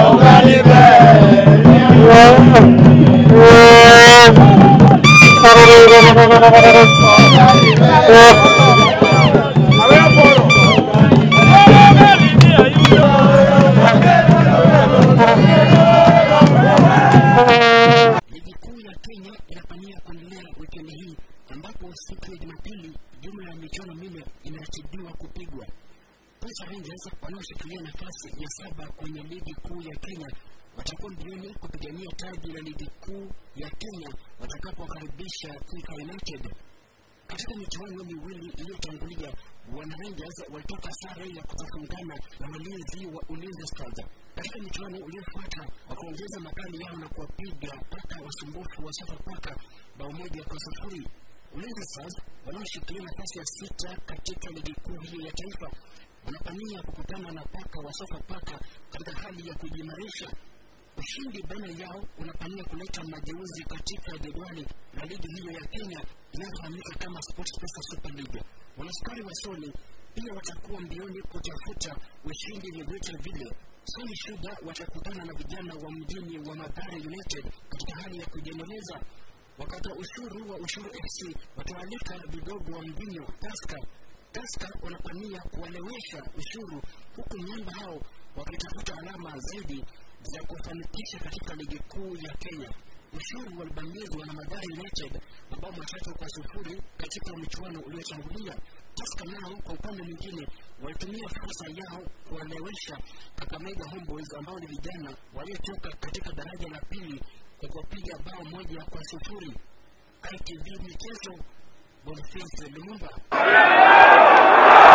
Ligi kuu ya Kenya inapania kuendelea wikendi hii ambapo siku ya Jumapili jumla ya michuano minne inaratibiwa kupigwa. Posta Rangers wanaoshikilia nafasi ya saba kwenye ligi kuu ya Kenya watakuwa mbioni kupigania taji la ligi kuu ya Kenya watakapowakaribisha Thika United. Katika michuano miwili iliyotangulia, wana Rangers walitoka sare ya kutofungana na walinzi wa Ulinzi Stars. Katika michuano uliofuata, wakaongeza makali yao na kuwapiga paka wasumbufu wa Sofapaka bao moja kwa sufuri. Ulinzi Stars wanaoshikilia nafasi ya sita katika ligi kuu hiyo ya taifa wanapania kukutana na paka wa Sofapaka katika hali ya kujimarisha ushindi baina yao unapania kuleta mageuzi katika jedwali la ligi hiyo ya Kenya inayofahamika kama SportPesa Super League. Wanaskari wa Sony pia watakuwa mbioni kutafuta ushindi vyovyote vile. Sony Sugar watakutana na vijana wa mjini wa Mathare United katika hali ya kujiendeleza. Wakati ushuru wa Ushuru FC watawalika vigogo wa mvinyo Tusker. Tusker wanapania kuwalewesha ushuru huku miamba hao wakitafuta alama zaidi za kufanikisha katika ligi kuu ya Kenya. Ushuru walibamizwa na Mathare United mabao matatu kwa sufuri katika michuano uliotangulia. Tusker nao kwa upande mwingine walitumia fursa yao kuwalewesha Kakamega Homeboys ambao ni vijana waliotoka katika daraja la pili kwa kuwapiga bao moja kwa sufuri. ITV Michezo, Boniface Lumumba.